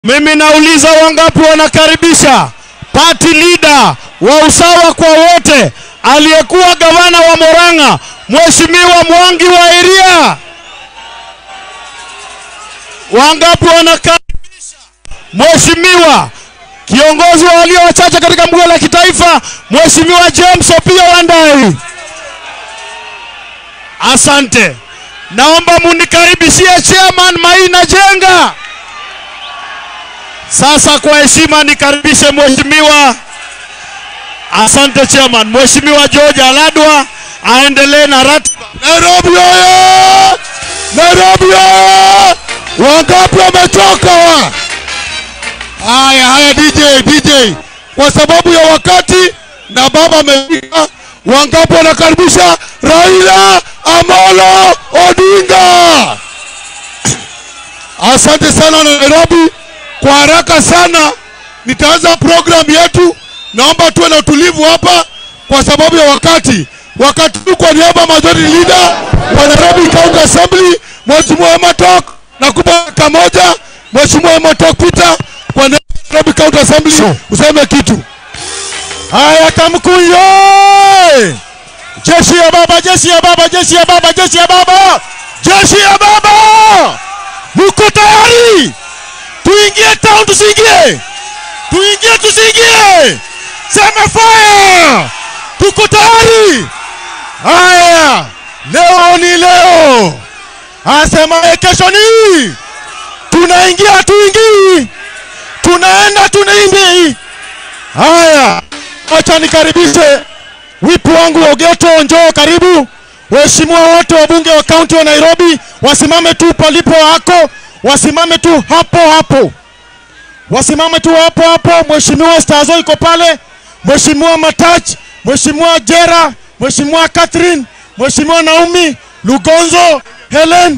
Mimi nauliza wangapi wanakaribisha party leader wa usawa kwa wote aliyekuwa gavana wa Murang'a Mheshimiwa Mwangi wa Iria? Wangapi wanakaribisha Mheshimiwa kiongozi wa walio wachache katika bunge la kitaifa Mheshimiwa James Opiyo Wandayi? Asante. Naomba munikaribishie chairman Maina Jenga. Sasa kwa heshima nikaribishe mheshimiwa, asante chairman, mheshimiwa George Aladwa aendelee na ratiba. Nairobi oye! Nairobi oye! Wangapi wametoka wa? Haya haya, DJ DJ, kwa sababu ya wakati na baba amefika, wangapi wanakaribisha Raila Amolo Odinga? Asante sana na Nairobi. Kwa haraka sana nitaanza program yetu. Naomba tuwe na utulivu hapa kwa sababu ya wakati. Wakati huu kwa niaba ya majority leader wa Nairobi County Assembly Mheshimiwa Ematok na kupa dakika moja Mheshimiwa Ematok Peter kwa niaba ya Nairobi County Assembly useme kitu. Haya, Kamkuyo! Jeshi ya baba, jeshi ya baba, jeshi ya baba, jeshi ya baba, jeshi ya baba, muko tayari? Tuingie town, tusiingie? Tuingie, tusiingie? Sema fire! Tuko tayari? Haya, leo ni leo, asemaye kesho ni tunaingia, tuingii, tunaenda, tunaimbi. Haya, acha nikaribishe wipu wangu Ogeto, njoo karibu. Waheshimiwa wote wabunge wa kaunti wa Nairobi wasimame tu palipo wako, wasimame tu hapo hapo, wasimame tu hapo hapo. Mheshimiwa Stazo iko pale, Mheshimiwa Matach, Mheshimiwa Jera, Mheshimiwa Catherine, Mheshimiwa Naomi Lugonzo, Helen.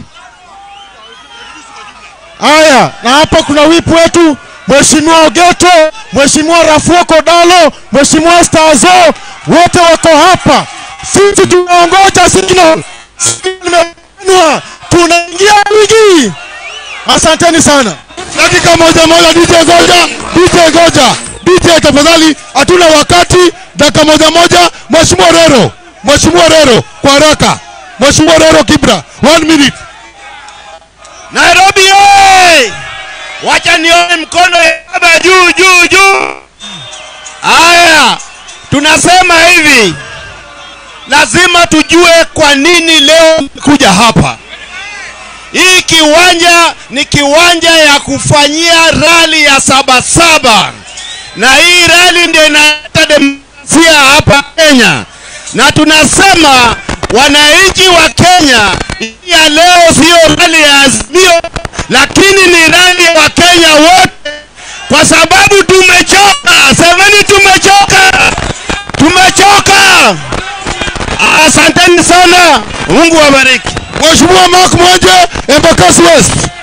Haya, na hapa kuna wipu wetu Mheshimiwa Ogeto, Mheshimiwa Rafuo Kodalo, Mheshimiwa Stazo, wote wako hapa. Sisi tunaongoja signal. Signal imepeanwa. Tunaingia wiki. Asanteni sana. Dakika moja moja, DJ Goja, DJ Goja, DJ tafadhali, hatuna wakati. Dakika moja moja, Mheshimiwa Rero, Mheshimiwa Rero, kwa haraka. Mheshimiwa Rero Kibra, one minute. Nairobi oye! Wacha nione mkono ya baba juu juu juu. Haya, tunasema hivi, lazima tujue kwa nini leo kuja hapa. Hii kiwanja ni kiwanja ya kufanyia rali ya Sabasaba, na hii rali ndio inaleta demokrasia hapa Kenya, na tunasema wananchi wa Kenya, hii ya leo sio rali ya Azimio, lakini ni rali ya Wakenya wote, kwa sababu tumechoka. Semeni tumechoka, tumechoka. Asanteni sana, Mungu awabariki. Mheshimiwa Mark Mwanje, Embakasi West.